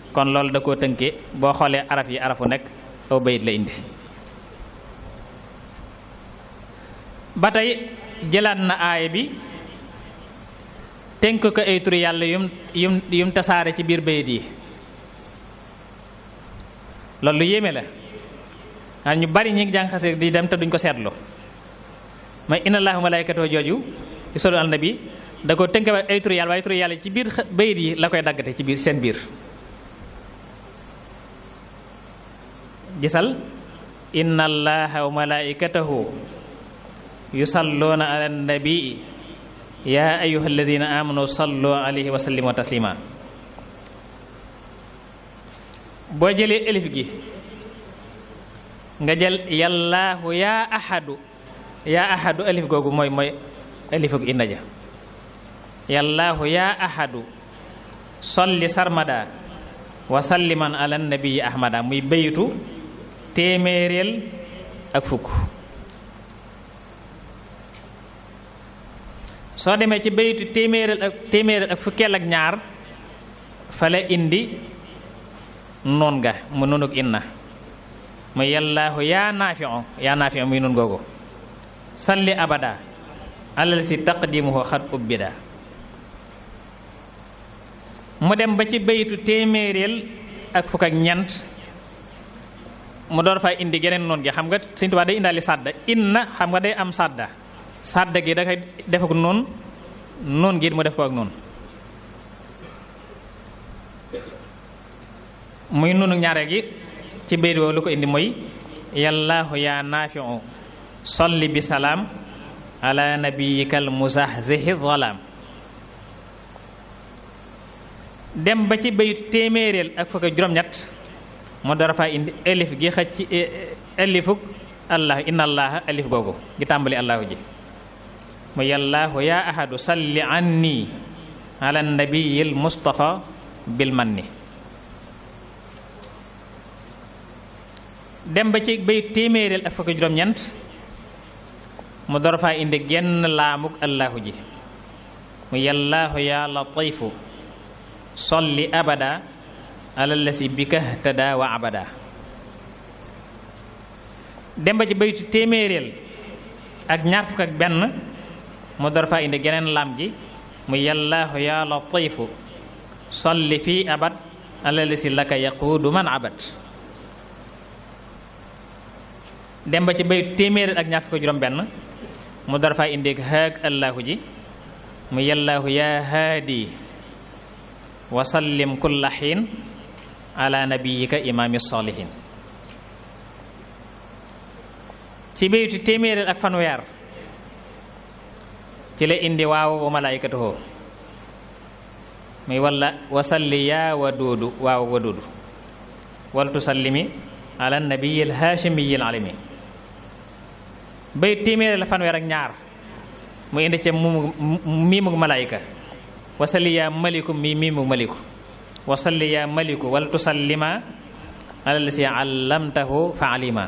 kon loolu da koo tënke boo xoolee araf yi arafu nekk aw bayit la indi ba tey jëlaat na aaya bi tënk ko ay turi yàlla yum yum yum tasaare ci biir bayit yi loolu lu yéeme la ah ñu bari ñi ngi jàng xasee di dem te duñ ko seetlu may inna allahu malaykatoo jooju ci solu al nabi da ko tënk ay turi yàlla waaye turi yàlla ci biir bayit yi la koy daggate ci biir seen biir gisal inna allaha wa malaikatahu yusalluuna ala nabii yaa ayuha alladina amanu sallu alayhi wa sallimu taslima boo jëlee elif gi nga jël yallaahu yaa ahadu yaa ahadu elif googu mooy mooy elifuk inna ja yallaahu yaa ahadu solli sarmada wa salliman ala nabii ahmada muy bayitu téeméeréel ak fukk soo demee ci bayitu téeméeréel ak téeméeréel ak fukkeel ak ñaar fa la indi noon ga mu nunuk inna mu yallaahu yaa naafiu yaa naafiu muy nun googu salli abada alal si taqdimuhu xat ubbida mu dem ba ci bayitu téeméeréel ak fukk ak ñeent mu door fay indi geneen noon gi xam nga Sëñ Tuubaa day indaali sàdda inna xam nga day am sàdda sàdda gi da koy def ak noon noon gi mu def ko ak noonu muy noonu ñaareel gi ci bayit woowu lu ko indi mooy yallaahu yaa naafiu solli bi salaam ala nabiyikal muzahzihi zalaam dem ba ci bayit téeméeréel ak fukk juróom-ñett mu dara faa indi elif gi xëcc ci elifuk allah inna allaha elif googu gi tàmbali allahu ji mu yallaahu yaa ahadu salli anni ala nabiyil mustafa bil manni dem ba ci bay téeméeréel ak fukk juróom-ñeent mu dara faa indi genn laamuk allahu ji mu yallaahu yaa latifu solli abada alallasi bika tada wa abada dem ba ci baytu téeméeréel ak ñaar fukk ak benn mu door faa indi geneen lam gi mu yallaahu yaa latifu solli fii abad alallasi laka yaquudu man abad dem ba ci baytu téeméeréel ak ñaar fukk ak juróom benn mu door faa indi haag allahu ji mu yallaahu yaa haadi wa sallim kulla xiin ala nabiyika imaami salihin ci baytu téeméeréel ak fanweer ci la indi waaw wa malaikatuhu muy walla wasalli yaa waduudu waaw waduudu wal tusallimi ala nabiyil haashimiyil alimi baytu téeméeréel ak fanweer ak ñaar mu indi ca mu miimug malaayika wasalli yaa maliku mi miimug maliku wasalli yaa maliku wal tusallima ala lasi allamtahu fa alima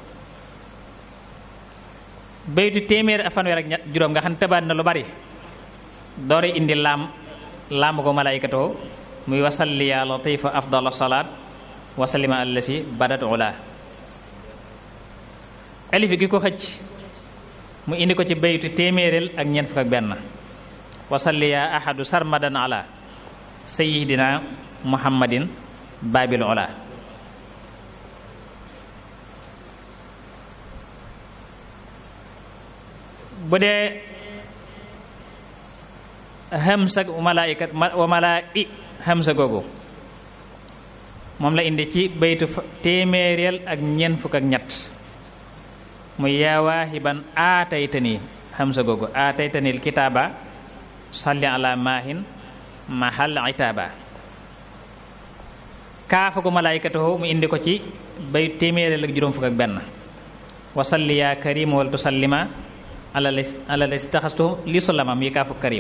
baytu téeméer ak fanweer ak ñett juróom nga xam ne tëbaat na lu bari doore indi laam laamu ko malaykatoo muy wasalli yaa latifa afdal salaat wasallima ala lasi badat ula alif gi ko xëcc mu indi ko ci baytu téeméeréel ak ñeent fukk ak benn wasalli yaa ahadu sarmadan ala sayidina muhammadin baabil ola bu dee hamsa malaayikat wa malaa'i hamsa googu moom la indi ci baytu téeméeréel ak ñeent fukk ak ñett mu yaa waahiban aataytani hamsa googu aataytanil kitaaba salli ala maahin mahal itaaba kaafa ko malaykatahu mu indi ko ci bay téeméeréel ak juróom fukk ak benn wasalli yaa karim wal tusallima ala istaxastu li sulamam yi kaafu karim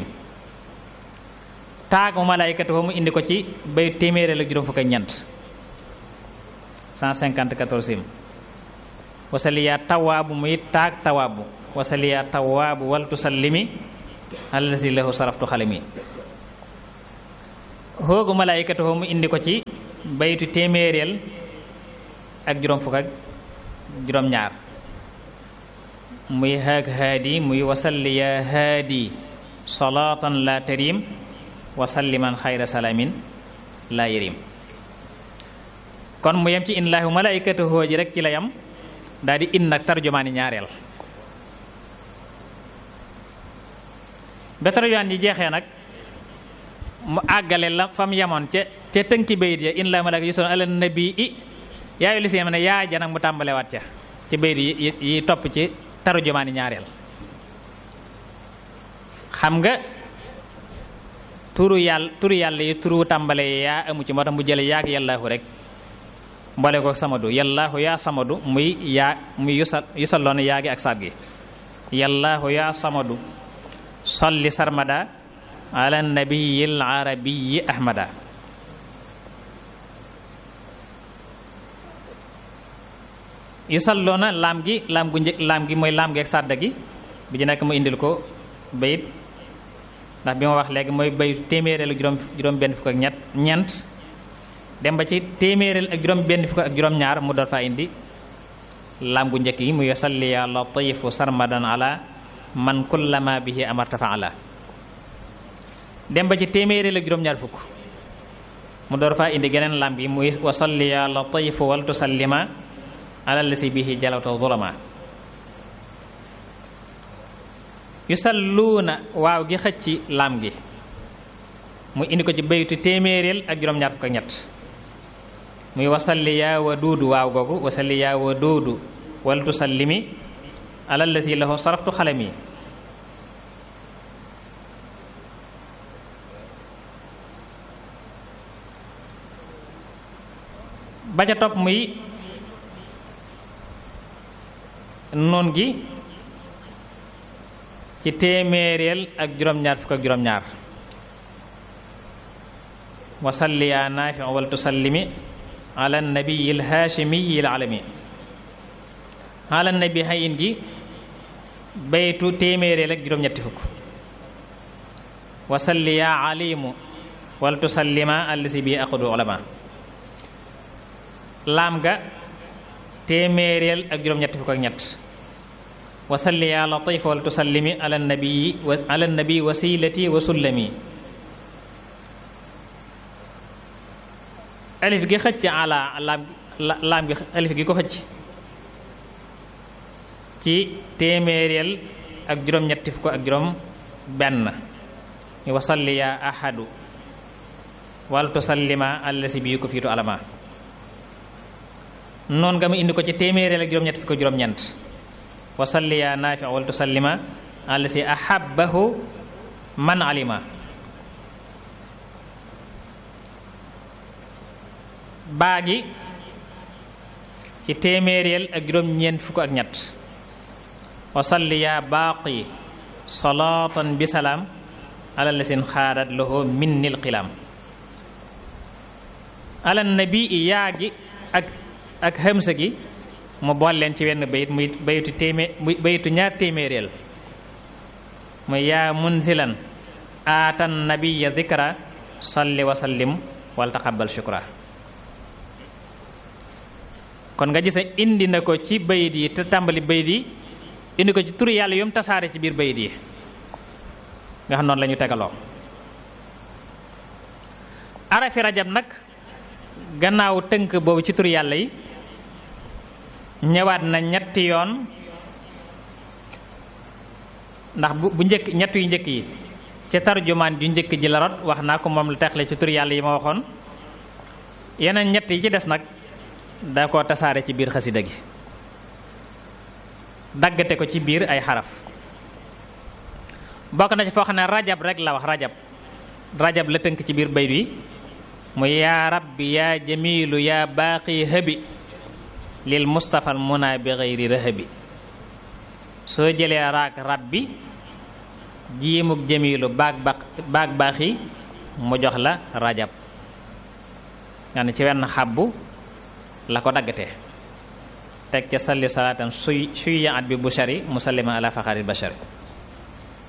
taag mu malaykatahu mu indi ko ci bay téeméeréel ak juróom fukk ak ñeent 154 wasalli yaa tawaabu muy taag tawaabu wasalli yaa tawaabu wal tusallimi ala si lahu saraftu xalimi xoogu malaykatahu mu indi ko ci baytu téeméereel ak juróom fukk ak juróom ñaar muy haag haadi muy wasalli ya haadi salaatan la tarim wasalliman xayra salaamin la yarim kon mu yem ci in laahu malaikatahu ji rek ci la yam daal di in nag tarjumaani ñaareel ba tarjumaan ji jeexee nag mu àggale la fam yamoon ca ca tënki bayit ya in laahu malaika yusalluuna ala nabii yaayu li si ne yaa ja nag mu tàmbalewaat ca ci bayit yi yi topp ci tarjumaani ñaareel xam nga turu yàlla turu yàlla yi turu tàmbale yaa amu ci moo tax mu jële yaag yàllaahu rek mboole ko samadu yàllaahu yaa samadu muy yaa muy yusal yusalloon yaagi ak saat gi yàllaahu yaa samadu solli sarmada ala nabiyil arabiyi ahmada yusalloona laam gi laam gu njëkk laam gi mooy laam gi ak sàdda gi bi ci nekk mu indil ko bayit ndax bi ma wax léegi mooy bayit téeméereel ak juróom juróom benn fukk ak ñett ñeent dem ba ci téeméereel ak juróom benn fukk ak juróom ñaar mu door faa indi laam gu njëkk yi muy yusalli ya latifu sarmadan ala man kullama bihi amarta faala dem ba ci téeméereel ak juróom ñaar fukk mu door faa indi geneen laam gi muy wasalli ya latifu wal tusallima alallasi bihi jalawta zulama yusalluuna waaw gi xëcc laam gi mu indi ko ci baytu téeméeréel ak juróom-ñaar fukk ak ñett muy wasalli yaa wa duudu waaw googu wasalli yaa wa duudu wal tusallimi alallati lahu saraftu xalami ba ca topp muy noon gi ci téeméeréel ak juróom-ñaar fukk ak juróom-ñaar wasalli yaa naafi wal tusallimi ala nabiyi l haashimiyi l alami ala nabi hayin gi baytu téeméeréel ak juróom-ñetti fukk wasalli yaa alimu wal tusallima allasi bi aqudu ulama laam ga téeméeréel ak juróom-ñetti fukk ak ñett wasalli yaa latif wal tusallimi ala nabii ala nabii wasilati wa sullami alif gi xëcc ala laam laam gi alif gi ko xëcc ci téeméeréel ak juróom-ñetti fukk ak juróom benn mi wasalli yaa ahadu wal tusallima allasi bi ko fiitu alama noon nga mu indi ko ci téeméeréel ak juróom-ñetti fukk ak juróom-ñeent wasalli yaa naafi wal tusallima allasi ahabbahu man alima baa gi ci téeméeréel ak juróom-ñeent fukk ak ñett wasalli yaa baaqi salaatan bi salaam ala lasin xaadat lahu minnil xilaam ala nabi yaa gi ak ak xamsa gi mu bool leen ci wenn bayit muy bayitu téemé muy bayitu ñaar téeméeréel muy yaa munzilan aatan nabiya dikra salli wa sallim wal taqabbal shukra kon nga gis indi na ko ci bayit yi te tàmbali bayit yi indi ko ci turu yàlla yom tasaare ci biir bayit yi nga xam noonu la ñu tegaloo arafi rajab nag gannaaw tënk boobu ci turu yàlla yi ñëwaat na ñetti yoon ndax bu bu njëkk ñett yu njëkk yi ca tarjumaan ju njëkk ji la rot wax naa ko moom la texle ci tur yàlla yi ma waxoon yeneen ñett yi ci des nag da ko tasaare ci biir xasida gi daggate ko ci biir ay xaraf bokk na ci foo xam ne rajab rek la wax rajab rajab la tënk ci biir bayt wi mu yaa rabbi yaa jamilu yaa baaqi hëbi lil mustafal muna bi xëyri rëhëbi soo jëlee raak rabbi jiimuk jamilu baag ba baag baaxi mu jox la rajab nga ne ci wenn xabbu la ko daggate teg ca salli salaatan suy suy yaat bi bushari musallima ala faxaril bashari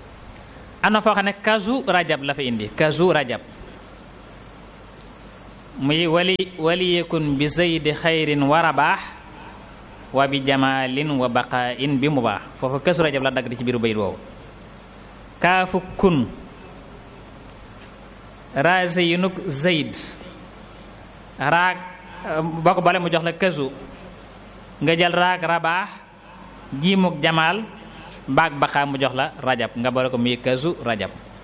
am na foo xam ne kazu rajab la fa indi kazu rajab muy wali waliyekun bi zaydi xayrin wa rabaax wa bi jamaalin wa baqaain bi mu baax foofu kësu rajab la dagg di ci biiru bayit woowu kaafu kun raase yu nug zayd raag boo ko bale mu jox la kësu nga jël raag rabaax jiimuk jamaal baag baqaa mu jox la rajab nga boole ko muy kësu rajab